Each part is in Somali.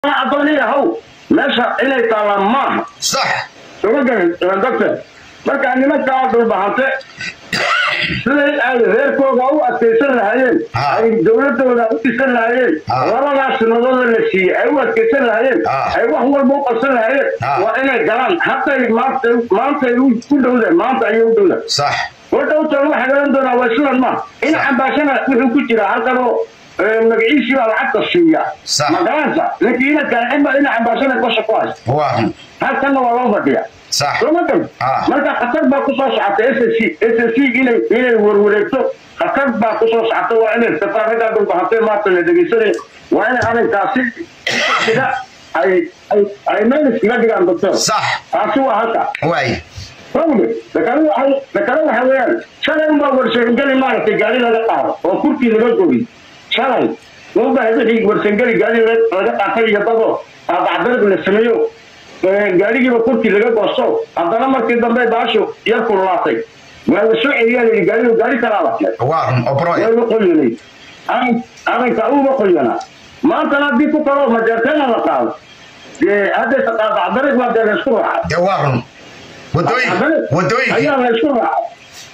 adooniya haw meesha inay taallaan maaha sax soma garan doctor marka nimankaa dhulbahante siday ay reerkooga u adkaysan lahaayeen Ah. ay dowladooda u dhisan lahaayeen Ah. labadaas sanadooda la siiyey ay u adkaysan lahaayeen Ah. ay wax walba u qabsan lahaayeen Ah. waa inay galaan hatay maanta maantay u dhowdeen maanta ayay u dhowdeen sax wadhowtan waxaa garan doonaa waa sidan ma in cambaashana wuxuu ku jira halkan oo eh, magaciisii baa lacagta siiya Sax. magaransa ninkii ina kaacin baa ina cambaashana gosha ku haysta waa run halkanna waa loo fadhiya sax soma gal Ah. marka khatar baa kusoo socota s s s s inay inay warwareegto khatar baa kusoo socota waa inay safaaradaa dhulbahatay maanta la dhegeysanay waa inay arrinkaasi sida ay ay ay meel iskaga dhigaan doctor sax taasi waa halka waay Fawde, dakale waxay dakale waxa weeyaan shalay unbaa warsangeli maaragtay gaari laga qaado oo kurkii laga goy shalay unbaa wixii warsangeli gaari laga laga qaatay iyo dado aabacdarab la sameeyo ee, gaarigiiba kurkii laga goosto haddana markii dambe baashu yar kululaatay waa la soo celiyaa layidhi gaarigu gaari kalaa la keenay waa run oo broy waa la qoyanay arrinka uga qoyanaa maantana haddii ku kaloo majeerteena la qaado dee hadday aabacdarab waa dee la isku raacay dee waa run wadooyin wadooyinkii ayaa la isku raacay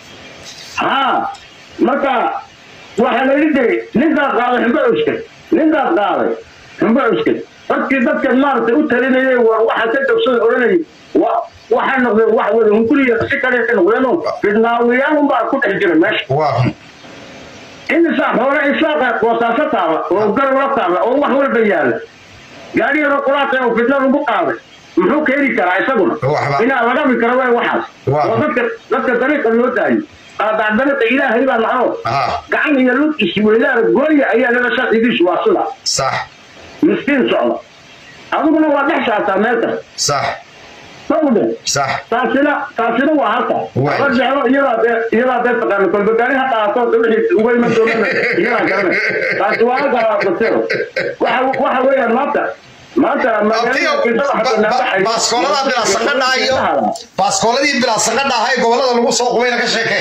ha marka waxaa la yidhi jiray ninkaas qaaday xumbo cuskay ninkaas qaaday xumbo cuskay dadkii dadka maaragtay u talinayay war waxa ka jogsada odhanayay wa- waxay noqdeen wax wada hunguriya si kale ka noqdeenoo fidnaawiyaan unbaa ku dhex jira meesha waa run imisaa xoole isaaqa boosaaso taala oo garwla taala oo wax walba yaala gaari yaroo quraata oo fidna lagu qaaday muxuu keeni karaa isaguna Waxba. inaa laga bi karo way waxaas Waa. oo dadka dadka dariiqa loo daayo qaadaac dariiqa ilaahay baa naco aha gacan iyo lug isweydaar gooya ayaa laga sharcigiisu waa sida sax miskiin socda adiguna waa dhex saataa meel kasta sax sawde sax taasina taasina waa halka Waay. la jeclo iyadaa dee iyadaa dee taqaana kolba gaari ha qaato de wixii uga iman doonana iyadaa garanay taasi waa halka basiro waxa waxa weeyaan maanta maanta Abtiyo, ba- ba- baaskoolada bilaa saqadha iyo baaskooladii bilaa saqadha ahaa ee gobolada lagu soo qubayna ka sheekee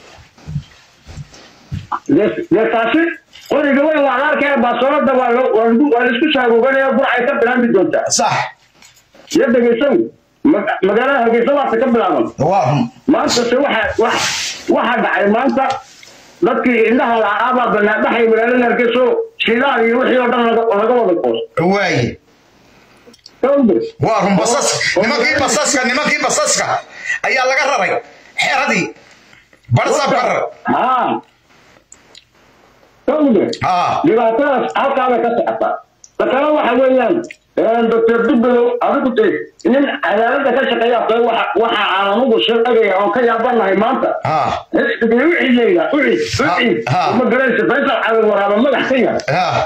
dee taasi qoriga weyn waa qaarkee baasoolada waa lo- waa lagu- waa laisku shaagoganaya burcay ka bilaabi doontaa sax iyo dhegeysan ma- magaalada hargeysa waata ka bilaaban waa run maanta se waxa wax waxa dhacay maanta dadkii indhaha lacaabaa banaanbaxay magaalada hargeyso shidaal iyo wixii oo dhan laga laga wada qoos waaye Sawde. waa run basas nimankii basaska nimankii basaska ayaa laga raray xeradii barsab ka rar haa Sawde. haa dhibaatadaas halkaabay ka socotaa dakale waxa weeyaan doctor dubbelow adigu de nin cadaaladda ka shaqeeya tahay waxa waxa aan anugu sheegaya oon ka yaabanahay maanta haa wixiyeyda wixii Ha, wixii ha. uma garaysa faysal cali waraaba madax ka yahay haa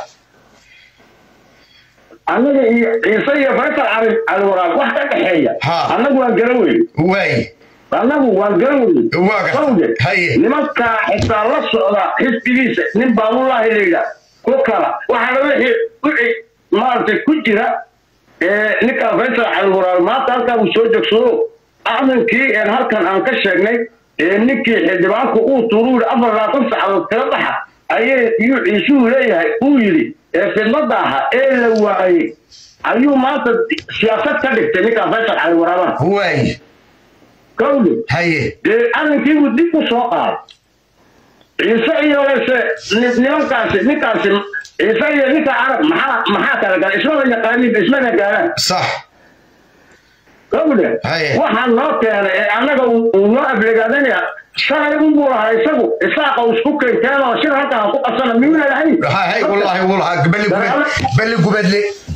annaga iyo ciise iyo faysal cali cali waraab wax ka dhexeeya Ha. annagu waan garan weyne waaye annagu waan garan weyne Waa gar- Sawde, haye. nimankaa xitaa la socda xisbigiisa nin baabullahi layidha ku kala waxaana wixii wixii maaragtay ku jira ee ninkaa faysal cali waraab maanta halkaa uu soo jogsado acdankii een halkan aan ka sheegnay ee ninkii xildhibaanku uu tuuru yidhi afar labaatan saacadood kala baxa ayay iyuu ciisuhu leeyahay uu yidhi ee fidnada ahaa ee la waayey ayuu maanta siyaasad ka dhigtay ninkaa faysal cali waraabana waaye kowde haye dee arrinkiibuu dib u soo qaaday ciise iyo lese ni- nimankaasi ninkaasi ciise iyo ninka carab maxaa maxaa kala gala ismada yaqaanin ismada gaaraan sax kowde Haye. waxaa noo keenay ee annaga uu uu noo ablegaadanaya shalay unbuu lahaa isagu isaaqa uu isku keenteen oo shir halkaan ku qabsana miyuu leeyahay haa hay wallaahi wallaahi balli gubad balli gubadle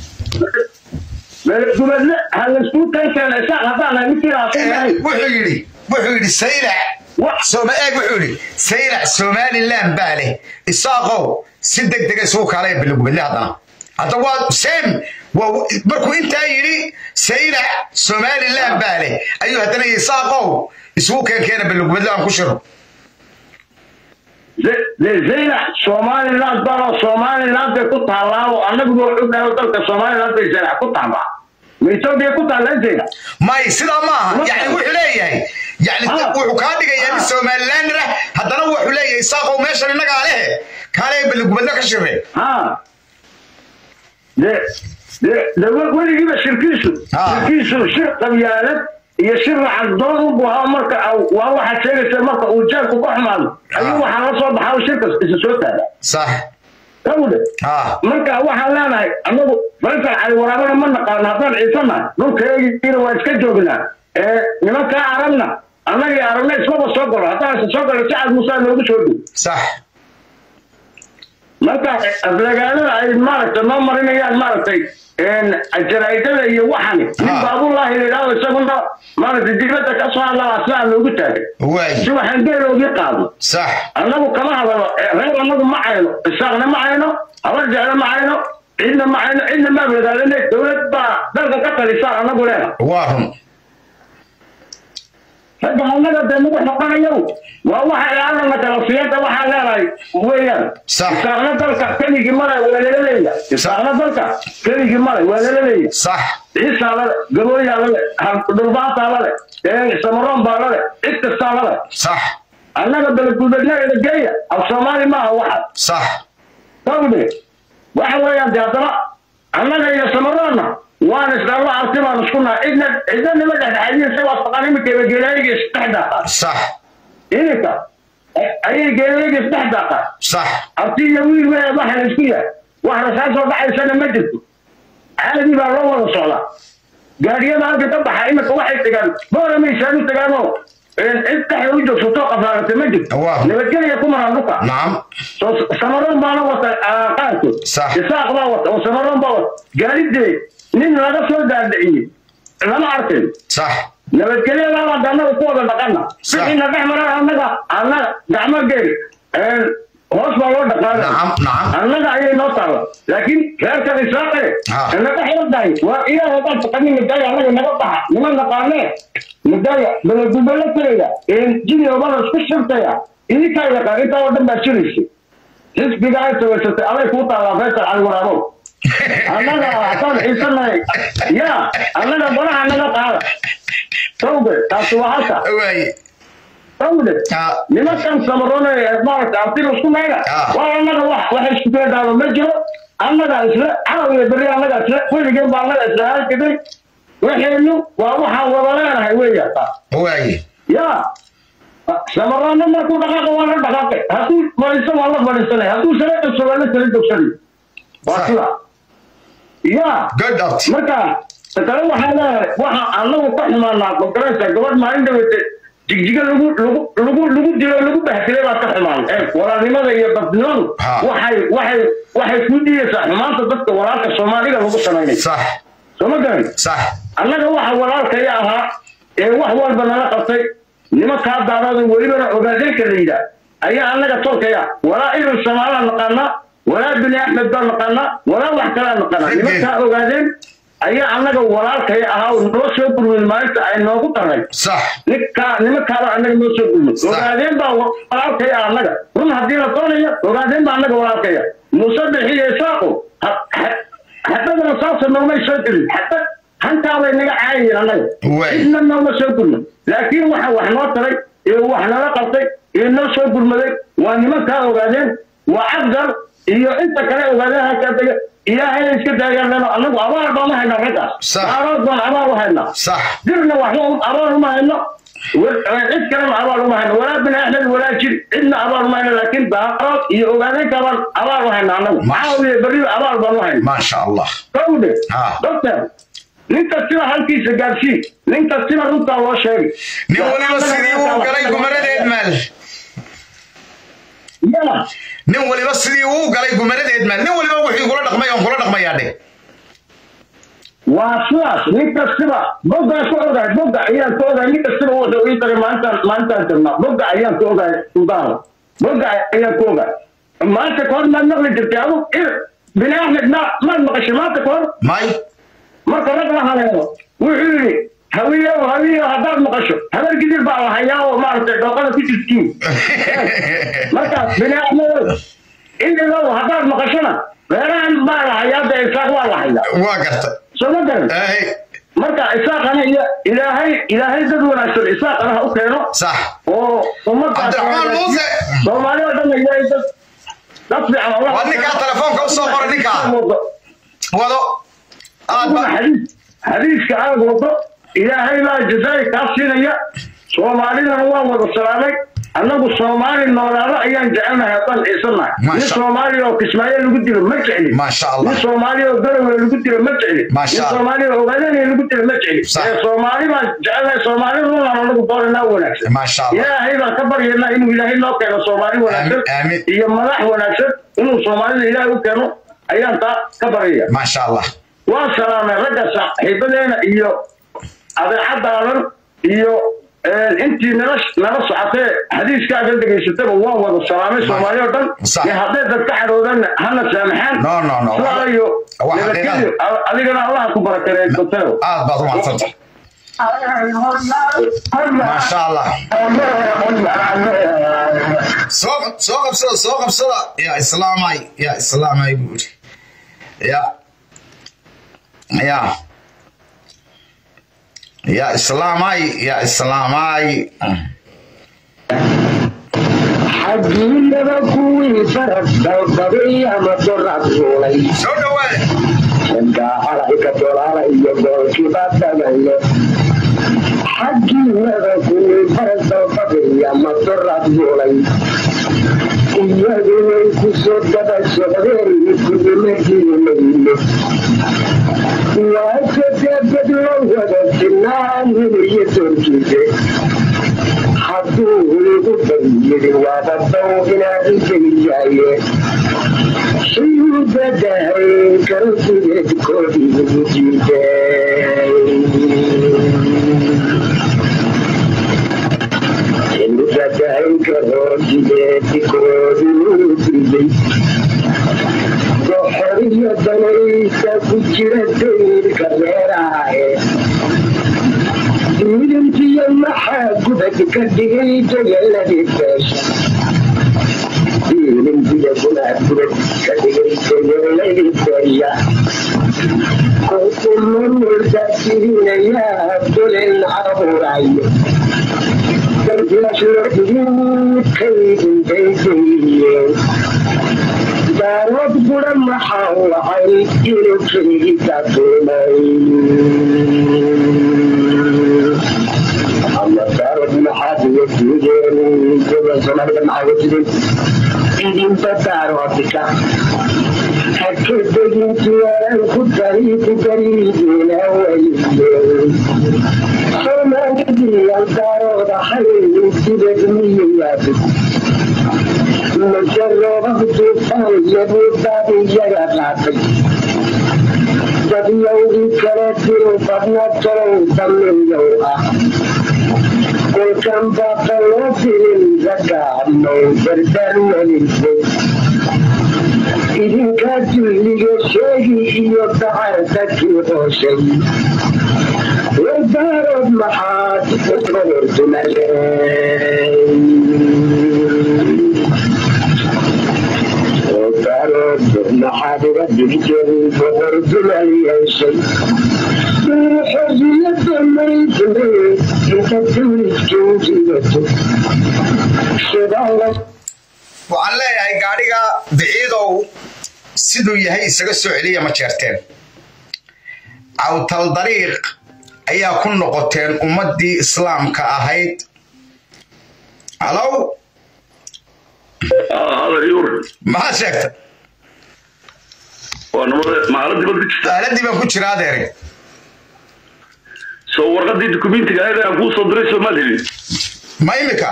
gubadle ha laisku keenkeena isaaq haddaan nahay ninkii lahaa Eh, wuxuu yidhi wuxuu yidhi saylac wax sooma eeg wuxuu yidhi saylac somaliland baa leh isaaqow si deg dega isugu kaalaya balli gubadle haddana hadda waa same waa markuu intaa yidhi saylac somaliland baa leh ayuu haddana yidhi isaaqow isugu keenkeena balli gubadle aan ku shiro zaylac somaliland baa somaliland bay ku taallaa oo annagu waa ognahay oo dalka somaliland bay zaylac ku taallaa ma etoobiya ku taallaa zaylac may sidaa maaha yani wuxuu leeyahay yani Ah. wuxuu kaa dhigayaa nin Ah. somaliland ah haddana wuxuu leeyahay isaaqow meeshan innagaa lehe kaale balli gubadle ka shire ha de de weligiiba shirkiisu Ah. shirkiisu shir qabyaalad iyo shir lacag doon u buhaa marka au- waa waxaad sheegaysa marka uu jeelku ka xumaado ayuu waxaa la soo baxaa shirkas isa soo taaga صح kawde ها marka waxaan leenahay anagu faysal cali waraabana ma naqaano haddaan ciisanahay dhulkaegiina waa iska joognaa ee nimankaa aragna annagii aragna ismaba soo galo haddaan isa soo galo sacad musaa noogu soo dhow صح marka aflagaalada ay maaragtay noo marinayaan maaragtay jaraa'idada iyo waxani nin Ah. baabullahi la yidhahdo isaguna maaragtay dibadda ka soo hadlaa sidaa loogu taagay واي si waxaan geeloogii qaado صح annagu kama hadalo reer annagu ma cayno isaaqna ma cayno habar jeclo ma cayno cidna ma cayno cidna ma abladaalane dowlad baa dalka ka talisaan annagu leena واهم ragga annaga dee nagu noqonayo waa waxa ilaalana talasiyada waxaa leenahay weeyaan Sax. isaaqna dalka keligii malay waa lala leeya isaaqna dalka keligii malay waa lala leeya صح ciisaa lale gabooyaa lale dhulbaataa lale samaroon baa lale cid kastaa lale صح annaga beledgubeednageeda geeya af soomaali maaha waxa صح kawde waxa weeyaan de haddana annaga iyo samaroonna waan isdhallo arti baan isku nahay cidna cidna nima dhexdhexaadiin se waa taqaan iminkeeba geelaayga isdhex daaqaan صح iminka ayay geelaayga isdhex daaqaan صح arti iyo wiil weya waxa la isku yahay wax rasaas soo dhacaysana ma jirto caadi baa loo wada socdaa gaadiyada halka ka baxa iminka waxay tagaan boora maysaan u tagaanoo cid dhexda u joogsato qafaarata ma jirto Waa. nabadgelya ku maraan dhulka نعم soo samaroon baana wata qaarkood Sax. isaaq baa wata oo samaroon baa wata gaadidee nin laga soo daadiciyey lama arkayn صح nabadgelyadaabaa annaga ku wada dhaqana Sax. wixiina dhex maraa annaga annaga gacmo geel hoos baa loo dhaqaana نعم نعم annaga ayay noo taalla laakiin reerkan israaqe Ha. naga xildahay waa iyaga hadaan taqanin midaaya annaga naga baxa nima naqaanee midaaya beledubelo tiraya jini obada isku shirtaya idinkaa yaqaan intaa oo dhan baa jiraysa xisbiga ay sawaysatay aday kuu taallaa faysal cali waraabow annaga haddaan xiisanahay ya annaga banaha naga qaada tawbe taasi waa halka واي tawde ها nimankan samaroon ee maaragta artiga isku mayga Ah. waa annaga wax waxa isku keedaaba ma jiro annaga isla caraw iyo berri annaga isla weligeen baa annaga isla halkiday waxaynu waa waxaan wada leenahay weeya واي ya samaroonna markuu dhaqaaqa waa la dhaqaaqay hadduu fadhiisto waa la fadhiisanay hadduu sala dhogso waa la sala dhogsanay waa Sax. sida ya جود ابت marka kale waxaa leeyahay waxa anagu ka xumaanaa kongareeska gabadh maalin dhaweyte jigjiga lagu lagu lagu lagu dilo lagu bahtilay baa ka xumaan ee walaalnimada iyo dadnimadu Ha. waxay waxay waxay ku dhiyeysaa xumaanta dadka walaalka soomaaliga lagu samaynay صح soo ma garan صح annaga waxa walaalkaya ahaa ee wax walba nala qabtay nimankaa daadada welibana ogaadeenka la yidhaah ayaa annaga tolkaya walaa ibn samaalaa naqaanaa walaa bini axmed baa naqaanaa walaa wax kalaa naqaanaa Ridin. nimankaa ogaadeen ayaa annaga walaalkaya ahaa oo noo soo gurmin maalinta ay noogu daray صح ninkaa nimankaaba annaga noo soo gurmin Sax. ogaadeen baa walaalkaya annaga run haddii la doonayo ogaadeen baa annaga walaalkaya muuse bixiye isaaqo xadadana saasa noomay soo gelin xadad hantaabay naga caayayeen annaga Way. cidna nooma soo gurmin laakiin waxa wax noo taray iyo wax nala qabtay iyo noo soo gurmaday waa nimankaa ogaadeen waa cabdal iyo inta kale ogaadeen halkaa dega ilaahay iska daayaan leno annagu abaar baan u haynaa raggaas Sax. daarood baan abaar u haynaa صح dirna waxba abaar uma hayno cid kalena abaar uma hayno walaa bini axmed walaa jir cidna abaar uma hayno laakiin daarood iyo ogaadeenka baan abaar u hayna annagu maxaa wiye berriba abaar baan u hayna ما شاء الله kawde Ha. doctor nin kastiba halkiisa gaarsii nin kastiba runtaa loo sheegay nin waliba sidii uu galay gumaradeed maal ya nin waliba sidii uu galay gumaradeed maal nin waliba wixii kula dhaqmay oon kula dhaqmayaa dheh waa sidaas nin kastiba boggaan ku ogahay bogga ayaan ku ogahay nin kastiba wuxuu ii taray maalintaan maalintaan jirnaa bogga ayaan ku ogahay suldaana bogga ayaan ku ogahay maanta kahor maad maqli jirtay adu bini axmed ma maad maqashay maanta kahor may marka rag la haleelo wuxuu yidhi hawiyo hawiyo haddaad maqasho habar gidir baa la hayaa oo maaragtay dhooqada ku jirtiin markaas bini axmedow indigow haddaad maqashona reerahan baa la hayaa dee isaaq waa la hayaa waa garta soo ma garan Ay, marka isaaqana iyo ilaahay ilaahay dad wanaagsan isaaqana ha u keeno sax oo ummadaas cabdiraxmaan muuse soomaali oo dhan ilaahay dad dad fiican Allah Waa ninkaa telefoonka u soo qoray ninkaa. wado aad ba xadiiska aad wado ilaahay baa jazaai kaa siinaya soomaalidana waa wada salaamay annagu soomaali noolaado ayaan jecelnahay haddaan ciisanahay Masha- nin soomaali oo kismaayo lagu dilo ma jecli Masha Allah. nin soomaali oo garowe lagu dilo ma jecli Masha nin Allah. soomaali oo ogaadana lagu dilo ma jecli Sax. ee soomaali baan jecelnahay soomaaliduna anagu dooranaa wanaagsan Masha Allah. ilaahay baan ka baryaynaa inuu ilaahay noo keeno soomaali wanaagsan aamin. iyo madax wanaagsan inuu soomaalida ilaahay u keeno ayaan taa ka baryaya maasha allah waa salaamay ragga saaxiibadeena iyo adeecadaadan iyo intii nala nala socotee xadiiskaaga dhegaysataba waan wada salaamay soomaali oo dhan Sax. iyo hadday dadka xadhoodanna hana saamaxaan No, no, no. sidaa iyo Waa nabadgelyo adigana allaha ku barakeeyo doteo aad baad u mahadsanta maasha allah soo soo qabsada soo qabsada yaa islaamay yaa islaamay buu yidhi ya ya yaa islaamay yaa islaamay xagiinaba kuwii farad dalbaday ama dorad ruulay soo dhawaade xaggaa calanka dolaala iyo goolkiiba dhamayle xagiinaba kuwii farad dalbaday ama dorad ruulay iyadunay ku soo daba socdeen kudimadii waa sadebad la wada sinaan hiliyo doorkiise hadduu igu baryiri waaba dow inaad igeliyaye shayuu badahay karotigeedkoodii igu jiiday badahay karotigeedkoodii igu jiiday doxoriyo danaysa ku jira dayrka reerahae midintiyo maxaa gubad ka dhigay dayaladii beesha midintiyo gunaa gubad ka dhigay dayaladii beesha kukumamurdaasiinayaa dolen abuurayo darbiashurdiinkaydintaydayeen daarood bura maxaa wacay inuu keligii kaatumay ama daarood maxaad wajigeen gobol soomaalida maxaa wajigeen idinba daaroodika hakadegintiyaan ku dari ku dariideena wayeen soomaalidiyaan daarood ahayn sibad miyayaabid majaroobaha duufaan yabuudaadiyaga qaatay dadyowgii kala diro badna tolow damiyow ah kolkan baaqa loo dirin ragaadnow dardarmadiisay idinkaa dulliga sheegi iyo dacarta kii hooshay wardaarood maxaad uqabartumaleen maxaad uga digteen boqordumal yeeshay xorriyada maydle inta tuuliskan jigato shidala waxaan leeyahay gaadhiga biciidow siduu yahay isaga soo celiya ma jeerteen cawtal dariiq ayaa ku noqoteen ummaddii islaamka ahayd halow maxaa sheegta waa nabada maaladii bad ku jirta aaladii baan ku jira adeere soo warqadii dukumentiga ahayd aan kuu soo diray soomaad helin ma imika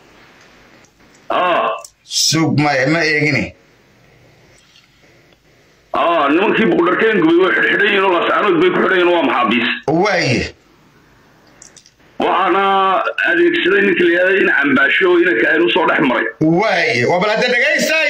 aa sug ma ma eegine aa nimankii buqdharkeen gubay way xidhxidhan yihiin oo laascaanood bay ku xidhan yihiin waa maxaabiis waaye waxaana adeegsaday ninka la yihahda in cambaasho oo inanka ayn usoo dhex maray waaye waa bal hadda dhegaystay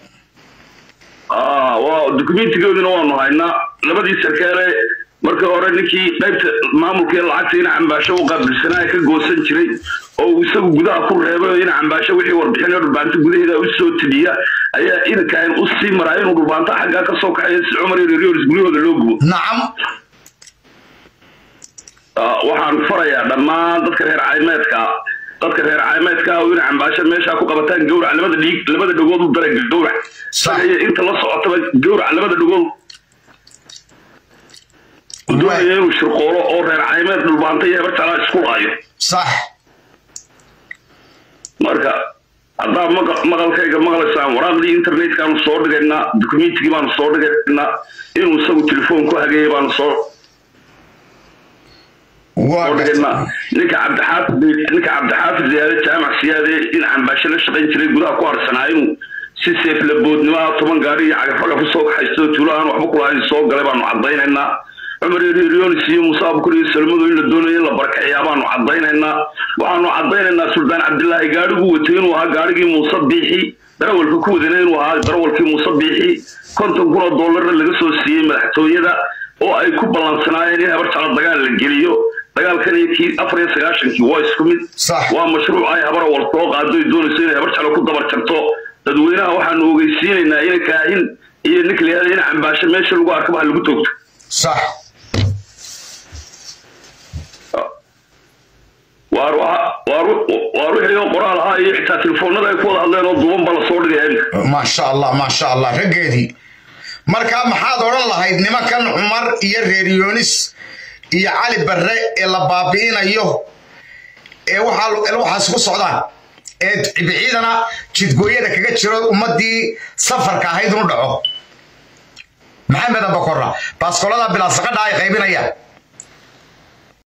aa waa dukumentigoodina waanu haynaa labadii sarkaale markii hore ninkii qaybta maamulka ee lacagta in cambaasho u qaabilsanaa ka goosan jiray oo uu isagu gudaha ku reebay oo in cambaasho wixii warbixin oo dhulbaanta gudaheeda u soo teliya ayaa inanka ayn u sii maraa inuu dhulbaanta xaggaa ka soo kaxayo si cumar iyo rioris guryahooda loo gubo nacam Ah, waxaan farayaa dhammaan dadka reer caymeedka dadka reer caymeedka oo in cambaasho meesha ku qabataan gowrac labada dhiig labada dhagood u dara gowrac Sax. iyo inta la socotaba gowrac labada dhagood doonaya inuu shirqoolo oo reer caymeed dhulbaanta iyo hebar jalaa isku laayo sax marka haddaa maqa- maqalkayga maqlaysaan waraaqdii internetkaanu soo dhigaynaa documentigii baanu soo dhigaynaa inuu isagu telefoon ku hageeyay baanu soo waa soo dhigaynaa ninka cabdixaafid ninka cabdixaafid ziyaade jaamac siyaade in cambaasho la shaqayn jiray gudaha ku harsanaa inuu si seeflaboodnimaa toban gaari iyo cagafcagaf usoo kaxaysto tuulo aan waxba kulahayn soo galay baanu caddaynaynaa cumar erionis iyo muuse abukur iyo salmadu in la doonayo in la barkaciyaa baanu caddaynaynaa waxaanu caddaynaynaa suldaan cabdilaahi gaadhigu watay inuu ahaa gaadhigii muuse biixi darawalka ku wadana inuu ahaa darawalkii muuse biixi konton kun oo doolarna laga soo siiyey madaxtooyada oo ay ku ballansanaayeen in habar jeclo dagaal la geliyo dagaalkan iyo kii afar iyo sagaashankii waa isku mid Sax. waa mashruuc ay habar wal soo qaado ay doonayso inay habar jeclo ku dabar jarto dadweynaha waxaanu ogeysiinaynaa in kaahin iyo ninka la yihahdo in cambaasho meesha lagu arkaba ha lagu toogto sax waar waxa- waar waar wixii oo qoraal ahaa iyo xitaa telefoonada ay ku wada hadleen oo duuban ba la soo dhigaya imika maasha allah maasha allah raggeedii marka maxaad odhan lahayd nimankan cumar iyo reer yoonis iyo cali barre ee la baabi'inayo ee waxaa waxaas ku socdaan ee biciidana jidgooyada kaga jiro ummadii safarka ahayd unu dhaco maxamed abakora baaskolada bilaasaqadha ay qaybinayaan